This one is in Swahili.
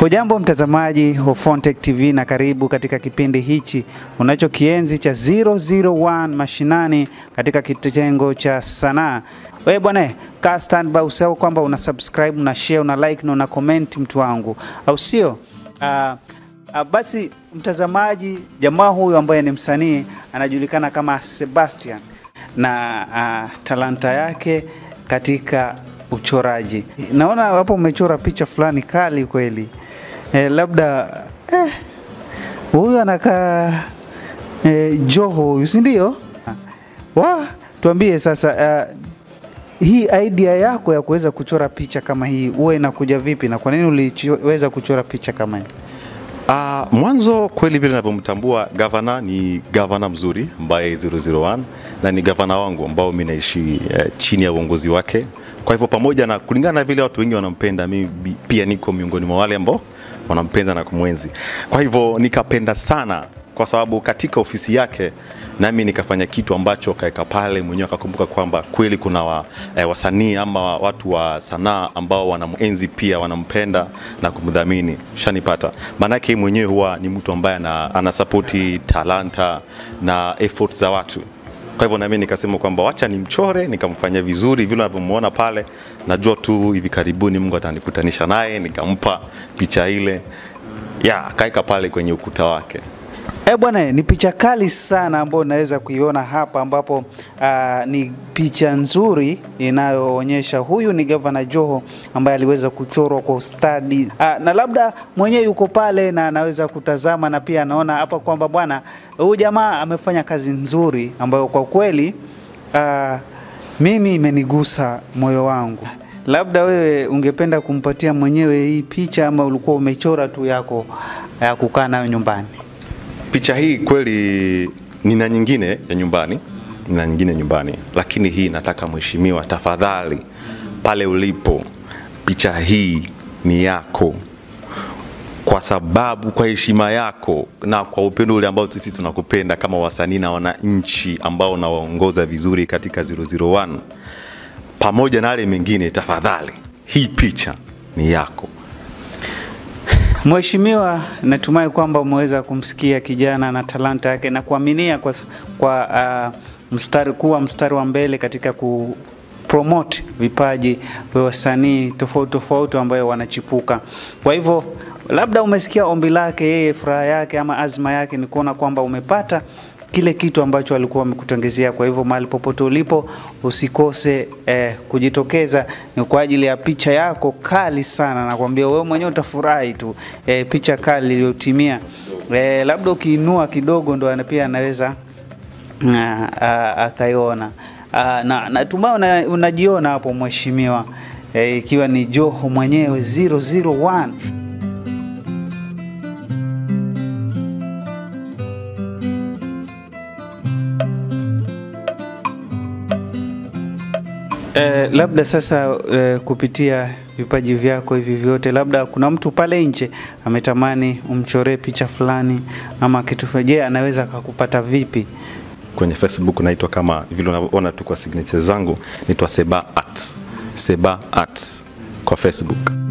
Hujambo mtazamaji wa Fontech TV na karibu katika kipindi hichi unachokienzi cha 001 mashinani katika kitengo cha sanaa. Wewe bwana, kaa standby, usahau kwamba una subscribe, una share, una like na una comment mtu wangu, au sio? Ah, ah, basi mtazamaji, jamaa huyu ambaye ni msanii anajulikana kama Sebastian na ah, talanta yake katika uchoraji. Naona hapo umechora picha fulani kali kweli. Eh, labda eh, huyu anakaa eh, Joho huyu, si ndio? Wa, tuambie sasa uh, hii idea yako ya kuweza kuchora picha kama hii huwa inakuja vipi na kwa nini uliweza kuchora picha kama hii? Uh, mwanzo kweli vile ninavyomtambua gavana ni gavana mzuri ambaye 001 na ni gavana wangu ambao mimi naishi eh, chini ya uongozi wake. Kwa hivyo pamoja na kulingana na vile watu wengi wanampenda, mimi bi- pia niko miongoni mwa wale ambao wanampenda na kumwenzi. Kwa hivyo nikapenda sana kwa sababu katika ofisi yake nami nikafanya kitu ambacho kaeka pale mwenyewe akakumbuka kwamba kweli kuna wa, eh, wasanii ama watu wa sanaa ambao wanamuenzi pia wanampenda na kumdhamini shanipata maanake yeye mwenyewe huwa ni mtu ambaye ana, anasapoti talanta na effort za watu kwa hivyo nami nikasema kwamba wacha nimchore nikamfanyia vizuri vile unavyomuona pale najua tu hivi karibuni mungu atanikutanisha naye nikampa picha ile ya akaeka pale kwenye ukuta wake Eh bwana, ni picha kali sana ambayo unaweza kuiona hapa, ambapo ah, ni picha nzuri inayoonyesha huyu ni gavana Joho ambaye aliweza kuchorwa kwa ustadi Ah, na labda mwenyewe yuko pale na anaweza kutazama na pia anaona hapa kwamba bwana, huyu jamaa amefanya kazi nzuri ambayo kwa kweli ah, mimi imenigusa moyo wangu. Labda wewe ungependa kumpatia mwenyewe hii picha ama ulikuwa umechora tu yako ya kukaa nayo nyumbani? Picha hii kweli nina nyingine ya nyumbani, nina nyingine nyumbani, lakini hii nataka mheshimiwa, tafadhali, pale ulipo, picha hii ni yako, kwa sababu kwa heshima yako na kwa upendo ule ambao sisi tunakupenda kama wasanii na wananchi ambao unawaongoza vizuri katika 001 pamoja na yale mengine, tafadhali, hii picha ni yako. Mheshimiwa, natumai kwamba umeweza kumsikia kijana na talanta yake na kuaminia kwa, kwa uh, mstari kuwa mstari wa mbele katika ku promote vipaji vya wasanii tofauti tofauti ambayo wanachipuka. Kwa hivyo labda umesikia ombi lake yeye, furaha yake ama azma yake ni kuona kwamba umepata kile kitu ambacho alikuwa amekutangazia. Kwa hivyo mahali popote ulipo usikose eh, kujitokeza. Ni kwa ajili ya picha yako kali sana, nakwambia wewe mwenyewe utafurahi tu eh, picha kali iliyotimia. Eh, labda ukiinua kidogo ndo ana- pia anaweza ah, ah, akaiona. Ah, na natumai una, unajiona hapo mheshimiwa, eh, ikiwa ni Joho mwenyewe 001 Eh, labda sasa eh, kupitia vipaji vyako hivi vyote, labda kuna mtu pale nje ametamani umchoree picha fulani ama kitu fulani. Je, anaweza akakupata vipi? kwenye Facebook naitwa kama vile unavyoona tu kwa signature zangu, naitwa Seba Arts. Seba Arts kwa Facebook.